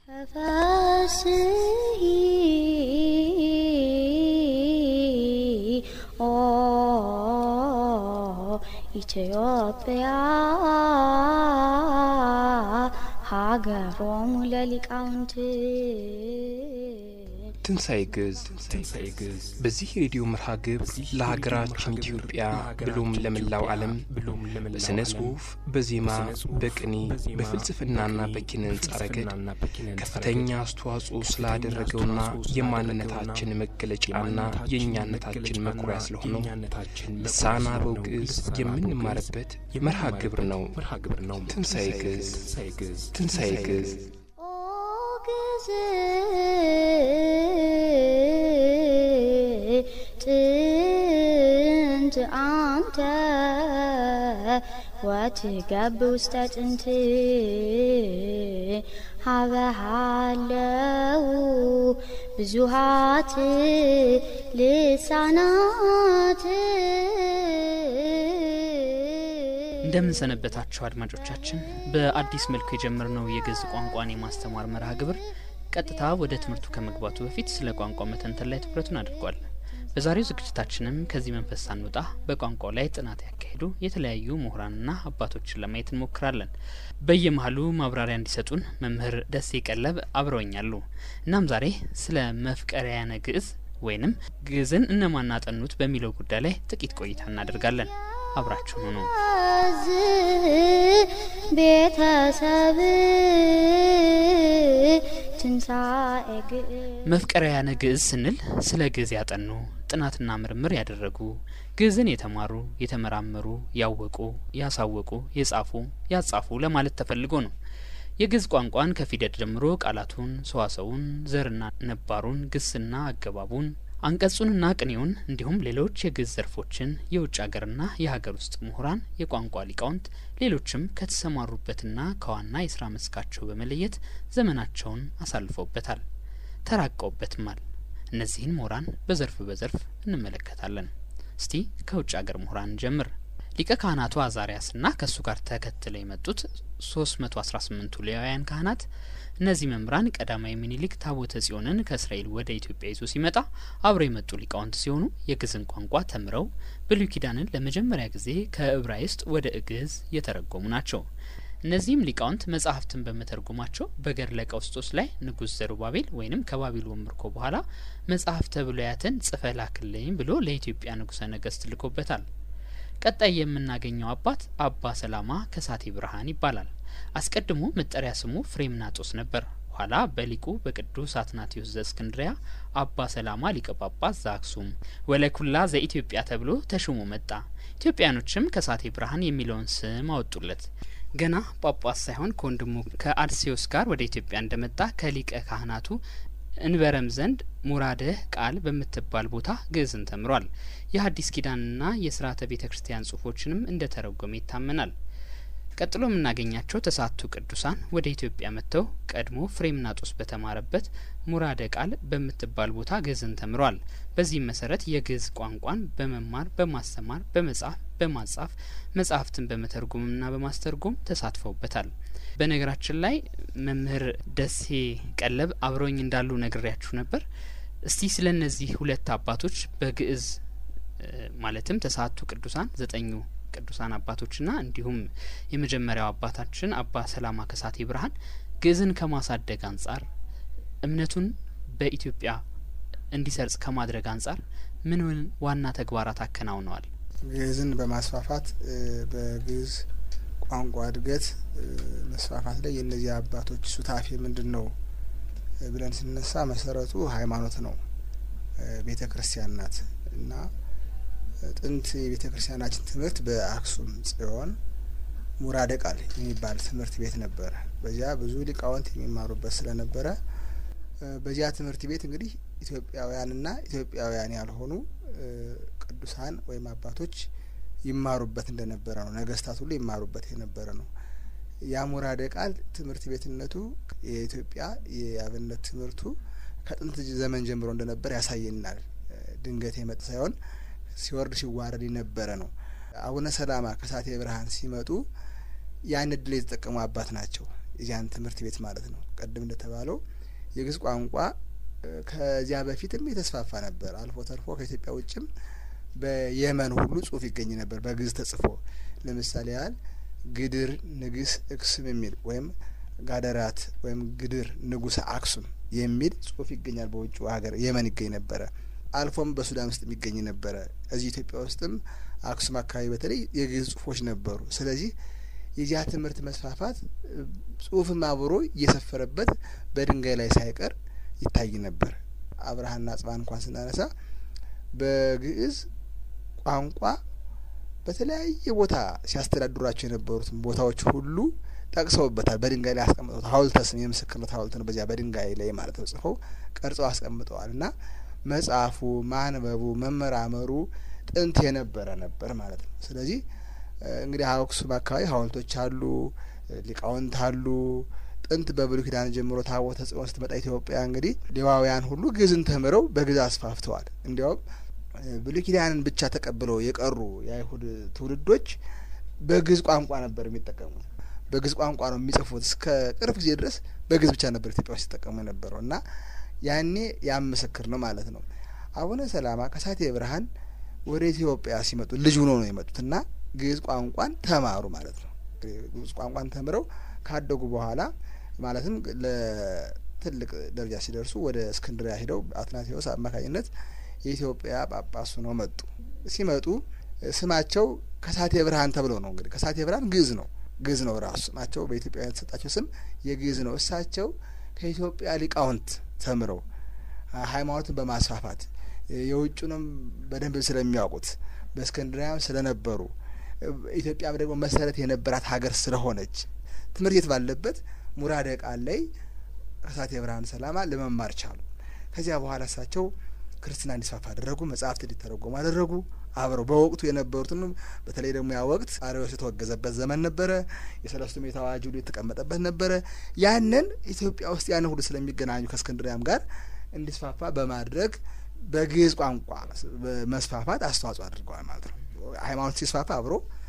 ተፈስሒ ኦ ኢትዮጵያ ሀገሮሙ ለሊቃውንት ትንሣኤ ግዕዝ በዚህ ሬዲዮ መርሃ ግብር ለሀገራችን ኢትዮጵያ ብሎም ለመላው ዓለም በሥነ ጽሑፍ፣ በዜማ፣ በቅኔ፣ በፍልስፍናና በኪነ ሕንጻ ረገድ ከፍተኛ አስተዋጽኦ ስላደረገውና የማንነታችን መገለጫና የእኛነታችን መኩሪያ ስለሆነው ልሳነ አበው ግዕዝ የምንማርበት መርሃ ግብር ነው። ትንሣኤ ግዕዝ ትንሣኤ ግዕዝ ኦ ግዕዝ ጥንት አንተ ወትገብ ውስተ ጥንት ሀበሃለው ብዙሃት ልሳናት እንደምን ሰነበታችሁ አድማጮቻችን። በአዲስ መልኩ የጀመርነው የግዕዝ ቋንቋን የማስተማር መርሃ ግብር ቀጥታ ወደ ትምህርቱ ከመግባቱ በፊት ስለ ቋንቋ መተንተን ላይ ትኩረቱን አድርጓል። በዛሬው ዝግጅታችንም ከዚህ መንፈስ ሳንወጣ በቋንቋው ላይ ጥናት ያካሄዱ የተለያዩ ምሁራንና አባቶችን ለማየት እንሞክራለን። በየመሀሉ ማብራሪያ እንዲሰጡን መምህር ደሴ ቀለብ አብረውኛሉ። እናም ዛሬ ስለ መፍቀሪያነ ግዕዝ ወይንም ግዕዝን እነማን አጠኑት በሚለው ጉዳይ ላይ ጥቂት ቆይታ እናደርጋለን። አብራችሁ ሁኑ። ቤተሰብ ትንሣኤ ግዕዝ መፍቀሪያነ ግዕዝ ስንል ስለ ግዕዝ ያጠኑ ጥናትና ምርምር ያደረጉ ግዕዝን የተማሩ የተመራመሩ ያወቁ ያሳወቁ የጻፉ ያጻፉ ለማለት ተፈልጎ ነው። የግዕዝ ቋንቋን ከፊደል ጀምሮ ቃላቱን፣ ሰዋሰውን፣ ዘርና ነባሩን፣ ግስና አገባቡን አንቀጹንና ቅኔውን እንዲሁም ሌሎች የግዕዝ ዘርፎችን የውጭ ሀገርና የሀገር ውስጥ ምሁራን፣ የቋንቋ ሊቃውንት፣ ሌሎችም ከተሰማሩበትና ከዋና የስራ መስካቸው በመለየት ዘመናቸውን አሳልፈውበታል፣ ተራቀውበትማል። እነዚህን ምሁራን በዘርፍ በዘርፍ እንመለከታለን። እስቲ ከውጭ ሀገር ምሁራን ጀምር። ሊቀ ካህናቱ አዛሪያስና ከእሱ ጋር ተከትለው የመጡት ሶስት መቶ አስራ ስምንቱ ሌዋውያን ካህናት እነዚህ መምህራን ቀዳማዊ ምኒልክ ታቦተ ጽዮንን ከእስራኤል ወደ ኢትዮጵያ ይዞ ሲመጣ አብረው የመጡ ሊቃውንት ሲሆኑ የግዕዝን ቋንቋ ተምረው ብሉይ ኪዳንን ለመጀመሪያ ጊዜ ከዕብራይስጥ ወደ ግዕዝ የተረጎሙ ናቸው። እነዚህም ሊቃውንት መጽሐፍትን በመተርጎማቸው በገድለ ቀውስጦስ ላይ ንጉሥ ዘሩባቤል ወይንም ከባቢሎን ምርኮ በኋላ መጽሐፍተ ብሉያትን ጽፈ ላክልኝ ብሎ ለኢትዮጵያ ንጉሠ ነገሥት ልኮበታል። ቀጣይ የምናገኘው አባት አባ ሰላማ ከሳቴ ብርሃን ይባላል። አስቀድሞ መጠሪያ ስሙ ፍሬምናጦስ ነበር። ኋላ በሊቁ በቅዱስ አትናቴዎስ ዘእስክንድሪያ አባ ሰላማ ሊቀ ጳጳስ ዘአክሱም ወለኩላ ዘኢትዮጵያ ተብሎ ተሹሞ መጣ። ኢትዮጵያኖችም ከሳቴ ብርሃን የሚለውን ስም አወጡለት። ገና ጳጳስ ሳይሆን ከወንድሙ ከአድሴዎስ ጋር ወደ ኢትዮጵያ እንደመጣ ከሊቀ ካህናቱ እንበረም ዘንድ ሙራደህ ቃል በምትባል ቦታ ግዕዝን ተምሯል። የሐዲስ ኪዳንና የስርዓተ ቤተ ክርስቲያን ጽሁፎችንም እንደ ተረጎመ ይታመናል። ቀጥሎ የምናገኛቸው ተስዓቱ ቅዱሳን ወደ ኢትዮጵያ መጥተው ቀድሞ ፍሬምናጦስ በተማረበት ሙራደ ቃል በምትባል ቦታ ግዕዝን ተምሯል። በዚህም መሰረት የግዕዝ ቋንቋን በመማር በማስተማር በመጻፍ በማጻፍ መጽሐፍትን በመተርጎምና በማስተርጎም ተሳትፈውበታል። በነገራችን ላይ መምህር ደሴ ቀለብ አብረውኝ እንዳሉ ነግሬያችሁ ነበር። እስቲ ስለ እነዚህ ሁለት አባቶች በግዕዝ ማለትም ተስዓቱ ቅዱሳን ዘጠኙ ቅዱሳን አባቶችና እንዲሁም የመጀመሪያው አባታችን አባ ሰላማ ከሳቴ ብርሃን ግዕዝን ከማሳደግ አንጻር እምነቱን በኢትዮጵያ እንዲሰርጽ ከማድረግ አንጻር ምን ምን ዋና ተግባራት አከናውነዋል? ግዕዝን በማስፋፋት በግዕዝ ቋንቋ እድገት መስፋፋት ላይ የእነዚህ አባቶች ሱታፌ ምንድን ነው ብለን ስነሳ መሰረቱ ሃይማኖት ነው። ቤተ ክርስቲያን ናት እና ጥንት የቤተ ክርስቲያናችን ትምህርት በአክሱም ጽዮን ሙራደ ቃል የሚባል ትምህርት ቤት ነበረ። በዚያ ብዙ ሊቃውንት የሚማሩበት ስለነበረ በዚያ ትምህርት ቤት እንግዲህ ኢትዮጵያውያንና ኢትዮጵያውያን ያልሆኑ ቅዱሳን ወይም አባቶች ይማሩበት እንደነበረ ነው። ነገስታት ሁሉ ይማሩበት የነበረ ነው። ያ ሙራደ ቃል ትምህርት ቤትነቱ የኢትዮጵያ የአብነት ትምህርቱ ከጥንት ዘመን ጀምሮ እንደነበር ያሳየናል። ድንገት የመጣ ሳይሆን ሲወርድ ሲዋረድ የነበረ ነው። አቡነ ሰላማ ከሳቴ ብርሃን ሲመጡ ያን እድል የተጠቀሙ አባት ናቸው። የዚያን ትምህርት ቤት ማለት ነው። ቀደም እንደተባለው የግዕዝ ቋንቋ ከዚያ በፊትም የተስፋፋ ነበር። አልፎ ተርፎ ከኢትዮጵያ ውጭም በየመን ሁሉ ጽሁፍ ይገኝ ነበር በግዕዝ ተጽፎ። ለምሳሌ ያህል ግድር ንግስ እክስም የሚል ወይም ጋደራት ወይም ግድር ንጉሰ አክሱም የሚል ጽሁፍ ይገኛል። በውጭ ሀገር የመን ይገኝ ነበረ። አልፎም በሱዳን ውስጥ የሚገኝ ነበረ። እዚህ ኢትዮጵያ ውስጥም አክሱም አካባቢ በተለይ የግዕዝ ጽሁፎች ነበሩ። ስለዚህ የዚያ ትምህርት መስፋፋት ጽሁፍም አብሮ እየሰፈረበት በድንጋይ ላይ ሳይቀር ይታይ ነበር። አብርሃና አጽብሃን እንኳን ስናነሳ በግዕዝ ቋንቋ በተለያየ ቦታ ሲያስተዳድሯቸው የነበሩትን ቦታዎች ሁሉ ጠቅሰውበታል። በድንጋይ ላይ አስቀምጠውታል። ሐውልተ ስም የምስክርነት ሐውልት ነው። በዚያ በድንጋይ ላይ ማለት ነው ጽፈው ቀርጸው አስቀምጠዋል እና መጽሐፉ፣ ማንበቡ፣ መመራመሩ ጥንት የነበረ ነበር ማለት ነው። ስለዚህ እንግዲህ አክሱም አካባቢ ሐውልቶች አሉ፣ ሊቃውንት አሉ። ጥንት በብሉይ ኪዳን ጀምሮ ታቦተ ጽዮን ስትመጣ ኢትዮጵያ እንግዲህ ሌዋውያን ሁሉ ግዕዝን ተምረው በግዕዝ አስፋፍተዋል። እንዲያውም ብሉይ ኪዳንን ብቻ ተቀብለው የቀሩ የአይሁድ ትውልዶች በግዕዝ ቋንቋ ነበር የሚጠቀሙት። በግዕዝ ቋንቋ ነው የሚጽፉት። እስከ ቅርብ ጊዜ ድረስ በግዕዝ ብቻ ነበር ኢትዮጵያ ውስጥ ሲጠቀሙ የነበረው እና ያኔ ያም ምስክር ነው ማለት ነው። አቡነ ሰላማ ከሳቴ ብርሃን ወደ ኢትዮጵያ ሲመጡ ልጅ ሆኖ ነው የመጡት እና ግዕዝ ቋንቋን ተማሩ ማለት ነው። ግዕዝ ቋንቋን ተምረው ካደጉ በኋላ ማለትም ለትልቅ ደረጃ ሲደርሱ ወደ እስክንድሪያ ሂደው አትናቴዎስ አማካኝነት የኢትዮጵያ ጳጳሱ ነው መጡ። ሲመጡ ስማቸው ከሳቴ ብርሃን ተብለው ነው እንግዲህ ከሳቴ ብርሃን ግዕዝ ነው ግዕዝ ነው ራሱ ስማቸው በኢትዮጵያ የተሰጣቸው ስም የግዕዝ ነው። እሳቸው ከኢትዮጵያ ሊቃውንት ተምረው ሃይማኖትን በማስፋፋት የውጩንም በደንብ ስለሚያውቁት በእስክንድሪያም ስለነበሩ ኢትዮጵያም ደግሞ መሰረት የነበራት ሀገር ስለሆነች ትምህርት ቤት ባለበት ሙራደ ቃል ላይ ከሳቴ ብርሃን ሰላማ ለመማር ቻሉ። ከዚያ በኋላ እሳቸው ክርስትና እንዲስፋፋ አደረጉ። መጽሐፍት እንዲተረጎሙ አደረጉ። አብረው በወቅቱ የነበሩትን በተለይ ደግሞ ያ ወቅት አርዮስ የተወገዘበት ዘመን ነበረ። የሰለስቱ ምዕት አዋጅ ሁሉ የተቀመጠበት ነበረ። ያንን ኢትዮጵያ ውስጥ ያንን ሁሉ ስለሚገናኙ ከእስክንድሪያም ጋር እንዲስፋፋ በማድረግ በግዕዝ ቋንቋ መስፋፋት አስተዋጽኦ አድርገዋል ማለት ነው። ሃይማኖት ሲስፋፋ አብሮ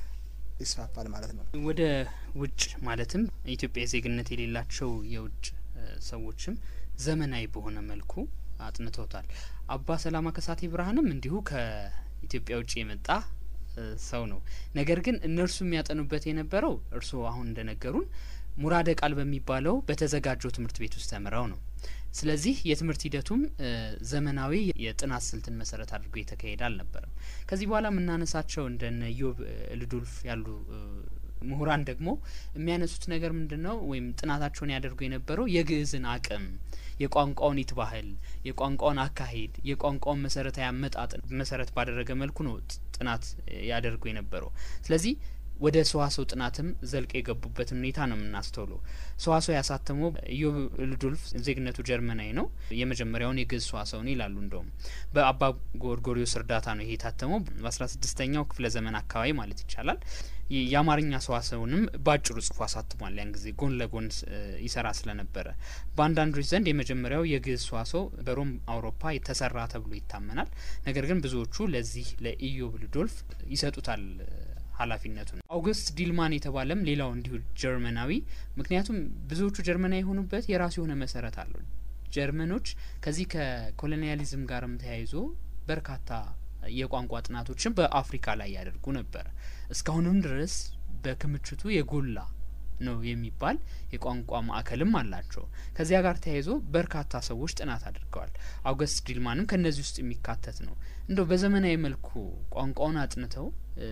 ይስፋፋል ማለት ነው። ወደ ውጭ ማለትም ኢትዮጵያ ዜግነት የሌላቸው የውጭ ሰዎችም ዘመናዊ በሆነ መልኩ አጥንተውታል። አባ ሰላማ ከሳቴ ብርሃንም እንዲሁ ከኢትዮጵያ ውጭ የመጣ ሰው ነው። ነገር ግን እነርሱ የሚያጠኑበት የነበረው እርስዎ አሁን እንደነገሩን ሙራደ ቃል በሚባለው በተዘጋጀው ትምህርት ቤት ውስጥ ተምረው ነው። ስለዚህ የትምህርት ሂደቱም ዘመናዊ የጥናት ስልትን መሰረት አድርጎ የተካሄደ አልነበረም። ከዚህ በኋላ የምናነሳቸው እንደነ ኢዮብ ልዱልፍ ያሉ ምሁራን ደግሞ የሚያነሱት ነገር ምንድን ነው? ወይም ጥናታቸውን ያደርጉ የነበረው የግዕዝን አቅም፣ የቋንቋውን ይትባህል፣ የቋንቋውን አካሄድ፣ የቋንቋውን መሰረታዊ አመጣጥ መሰረት ባደረገ መልኩ ነው ጥናት ያደርጉ የነበረው። ስለዚህ ወደ ሰዋሰው ጥናትም ዘልቀ የገቡበትን ሁኔታ ነው የምናስተውለው። ሰዋሰው ያሳተመው ኢዮብ ልዱልፍ ዜግነቱ ጀርመናዊ ነው። የመጀመሪያውን የግዕዝ ሰዋሰውን ይላሉ። እንደውም በአባ ጎርጎሪዮስ እርዳታ ነው ይሄ የታተመው በአስራ ስድስተኛው ክፍለ ዘመን አካባቢ ማለት ይቻላል። የአማርኛ ሰዋሰውንም በአጭሩ ጽፎ አሳትሟል። ያን ጊዜ ጎን ለጎን ይሰራ ስለነበረ በአንዳንዶች ዘንድ የመጀመሪያው የግዕዝ ሰዋሰው በሮም አውሮፓ የተሰራ ተብሎ ይታመናል። ነገር ግን ብዙዎቹ ለዚህ ለኢዮብ ልዶልፍ ይሰጡታል ኃላፊነቱን አውግስት ዲልማን የተባለም ሌላው እንዲሁ ጀርመናዊ። ምክንያቱም ብዙዎቹ ጀርመናዊ የሆኑበት የራሱ የሆነ መሰረት አለው። ጀርመኖች ከዚህ ከኮሎኒያሊዝም ጋርም ተያይዞ በርካታ የቋንቋ ጥናቶችን በአፍሪካ ላይ ያደርጉ ነበር። እስካሁንም ድረስ በክምችቱ የጎላ ነው የሚባል የቋንቋ ማዕከልም አላቸው። ከዚያ ጋር ተያይዞ በርካታ ሰዎች ጥናት አድርገዋል። አውገስት ዲልማንም ከእነዚህ ውስጥ የሚካተት ነው። እንደው በዘመናዊ መልኩ ቋንቋውን አጥንተው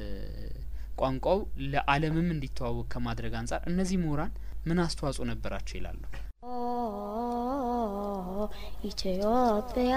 ቋንቋው ለዓለምም እንዲተዋወቅ ከማድረግ አንጻር እነዚህ ምሁራን ምን አስተዋጽኦ ነበራቸው ይላሉ? ኢትዮጵያ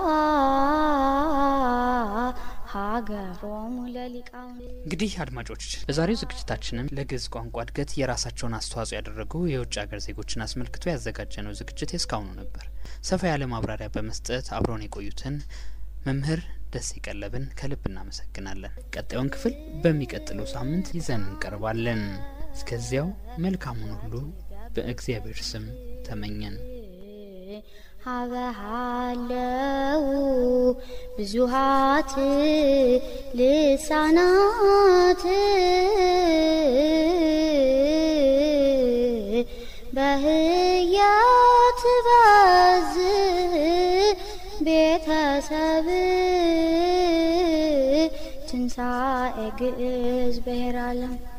ሀገሮሙ ለሊቃውንት እንግዲህ አድማጮች በዛሬው ዝግጅታችንም ለግዕዝ ቋንቋ እድገት የራሳቸውን አስተዋጽኦ ያደረጉ የውጭ ሀገር ዜጎችን አስመልክቶ ያዘጋጀነው ዝግጅት የእስካሁኑ ነበር። ሰፋ ያለ ማብራሪያ በመስጠት አብረውን የቆዩትን መምህር ደስ ይቀለብን ከልብ እናመሰግናለን። ቀጣዩን ክፍል በሚቀጥለው ሳምንት ይዘን እንቀርባለን። እስከዚያው መልካሙን ሁሉ በእግዚአብሔር ስም ተመኘን። ሀበሃለው ብዙሃት ልሳናት ትበዝ ቤተሰብ ትንሣኤ ግዕዝ ብሔረ ዓለም